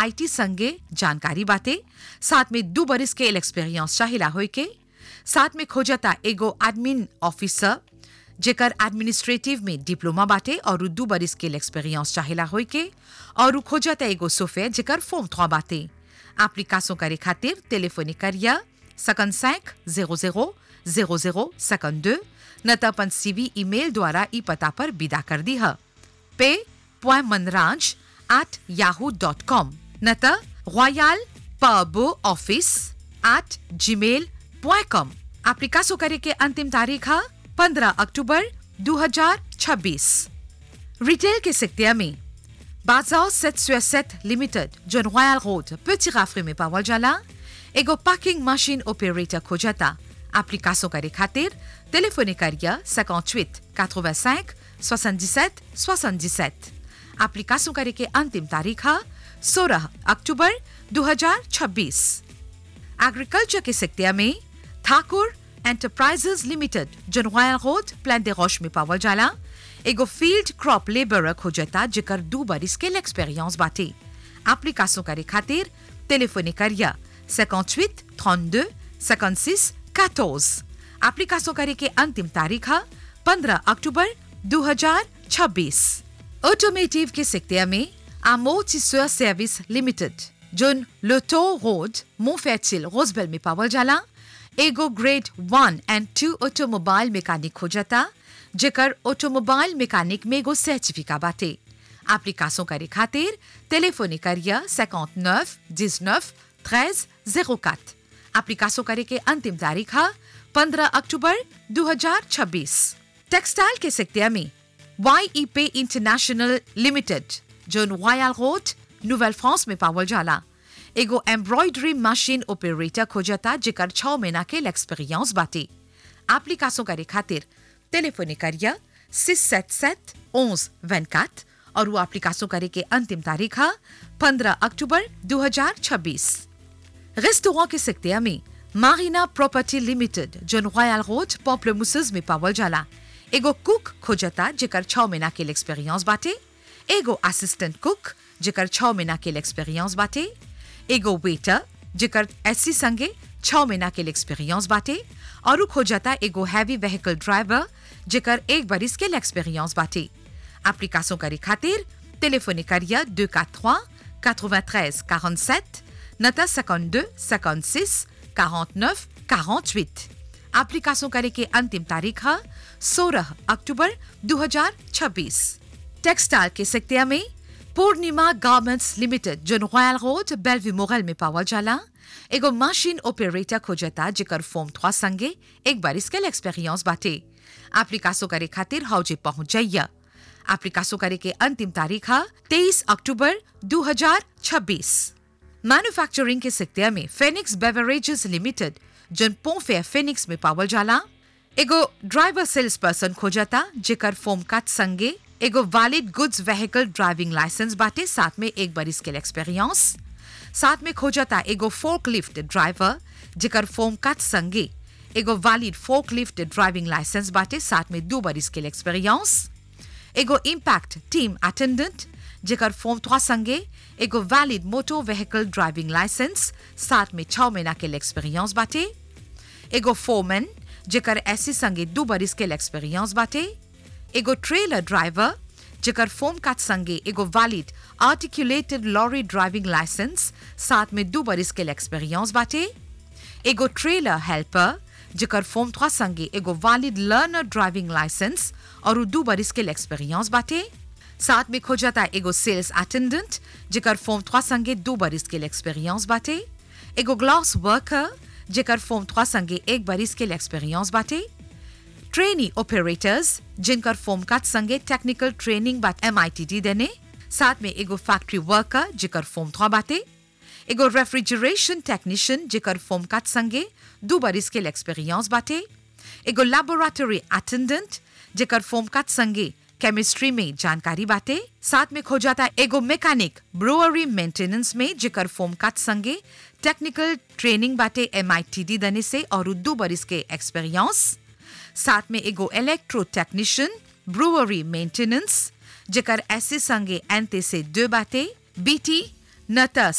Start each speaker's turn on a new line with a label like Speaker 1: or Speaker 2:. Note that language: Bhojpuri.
Speaker 1: आईटी संगे जानकारी बाटे साथ में दू बरिस के एक्सपीरियंस चाहिला होय के साथ में खोजता एगो एडमिन ऑफिसर जेकर एडमिनिस्ट्रेटिव में डिप्लोमा बाटे और दू बरिस के एक्सपीरियंस चाहिला होय के और खोजता एगो सोफे जेकर फॉर्म थ्वा बाटे एप्लीकेशन करे खातिर टेलीफोनिक करिया सकन सैंक जीरो जीरो जीरो जीरो सकन दो न त अपन सीवी ईमेल द्वारा ई पता पर विदा कर दी है पे point Manraj at Yahoo dot com न त रॉयल पबो office at Gmail point com application करे के अंतिम तारीख है पंद्रह अक्टूबर 2026 रिटेल के सेक्टर में बाजार सेट सेट लिमिटेड जो रॉयल रोड पेटी राफरे में पावल जाला एगो पार्किंग मशीन ऑपरेटर खोजता एप्लीकेशन करे खातिर टेलीफोनिक करिया 58 85 77 77 एप्लीकेशन करे के अंतिम तारीख है 16 अक्टूबर 2026 एग्रीकल्चर के सेक्टर में ठाकुर एंटरप्राइजेस लिमिटेड जो रॉयल रोड प्लान दे रोश में पावल जाला एगो फील्ड क्रॉप लेबर खोजता जेकर दू बरिस के एक्सपीरियंस बाटे एप्लीकेशन करे खातिर टेलीफोनिक करिया 58 32 56 14 एप्लीकेशन करे के अंतिम तारीख है 15 अक्टूबर 2026 ऑटोमेटिव के सेक्टर में Amortisseur सर्विस लिमिटेड जोन लोटो रोड मोफेचिल रोजबेल में पावल जाला एगो grade one and two automobile mechanic खोजता जेकर ऑटोमोबाइल मैकेनिक में एगो सर्टिफिका बाटे एप्लीकेशन करे खातिर टेलीफोनिक करिया 59 19 13 04 एप्लीकेशन करे के अंतिम तारीख है 15 अक्टूबर 2026 टेक्सटाइल के सेक्टर में Y pay international limited zone वायल रोड नोवेल फ्रांस में पावल जाला एगो एम्ब्रॉयडरी मशीन ऑपरेटर खोजता जेकर छह महीना के एक्सपीरियंस बाटे एप्लीकेशन करे खातिर टेलीफोनिक करिया सिक्स सेट सेट ओन्स वेनकात और वो एप्लीकेशन करे के अंतिम तारीख है पंद्रह अक्टूबर 2026 रेस्टोरेंट के सेक्टर में Marina property limited zone royal road popular में पावल जाला एगो कुक खोजता जेकर छह महीना के एक्सपीरियंस बाटे एगो असिस्टेंट कुक जेकर छह महीना के एक्सपीरियंस बाटे एगो वेटर जेकर एससी संगे छह महीना के एक्सपीरियंस बाटे और खोजता एगो हैवी व्हीकल ड्राइवर जेकर एक बरिस के एक्सपीरियंस बाटे एप्लीकेशन करे खातिर टेलीफोनिक करिया 243 93 47 नता 52 56 49 48 एप्लीकेशन करे के अंतिम तारीख है 16 अक्टूबर 2026 टेक्सटाइल के सेक्टर में पूर्णिमा गार्मेंट्स लिमिटेड जो रॉयल रोड बेलवी मोगल में पावल जाला एगो मशीन ऑपरेटर खोजता जेकर फॉर्म थ्वा संगे एक बार इसके एक्सपीरियंस बाटे एप्लीकेशन करे खातिर हौजे पहुंच जाइया एप्लीकेशन करे के अंतिम तारीख है 23 अक्टूबर 2026 मैन्युफैक्चरिंग के सेक्टर में फेनिक्स बेवरेजेस लिमिटेड जन पोफे फेनिक्स में पावल जाला एगो ड्राइवर सेल्स पर्सन खोजता जेकर फॉर्म काट संगे एगो valid goods vehicle driving licence बाटे साथ में एक बार इसके एक्सपीरियंस साथ में खोजता एगो फोर्क लिफ्ट ड्राइवर जेकर फॉर्म काट संगे एगो valid forklift driving licence बाटे साथ में दो बार इसके एक्सपीरियंस एगो इम्पैक्ट टीम अटेंडेंट जेकर फॉर्म थ्वा संगे एगो valid motor vehicle driving licence साथ में छह महीना के एक्सपीरियंस बाटे एगो फोरमैन जेकर ऐसी संगे दो बरिस के एक्सपीरियंस बाटे एगो ट्रेलर ड्राइवर जेकर फॉर्म काट संगे एगो valid articulated lorry driving licence साथ में दो बरिस के एक्सपीरियंस बाटे एगो ट्रेलर हेल्पर जेकर फॉर्म थ्वा संगे एगो वैलिड लर्नर ड्राइविंग लाइसेंस और दो बरिस के एक्सपीरियंस बाटे साथ में खोजता एगो सेल्स अटेंडेंट जेकर फॉर्म थ्वा संगे दो बरिस के एक्सपीरियंस बाटे एगो ग्लास वर्कर जेकर फॉर्म थ्वा संगे एक बरिस के एक्सपीरियंस बाटे ट्रेनी ऑपरेटर्स जिनकर फॉर्म काट संगे टेक्निकल ट्रेनिंग बाट एम देने साथ में एगो फैक्ट्री वर्कर जेकर फॉर्म थ्वा बाटे एगो रेफ्रिजरेशन टेक्नीशियन जेकर फॉर्म काट संगे दो बरिस के एक्सपीरियंस बाटे एगो लैबोरेटरी अटेंडेंट जेकर फॉर्म काट संगे केमिस्ट्री में जानकारी बाटे साथ में खोजाता एगो मैकेनिक ब्रोअरी मेंटेनेंस में जेकर फॉर्म काट संगे टेक्निकल ट्रेनिंग बाटे एम दने से और दो बरिस के एक्सपीरियंस साथ में एगो इलेक्ट्रो टेक्नीशियन ब्रुअरी मेंटेनेंस जेकर ऐसे संगे एंते से दो बाटे बीटी न त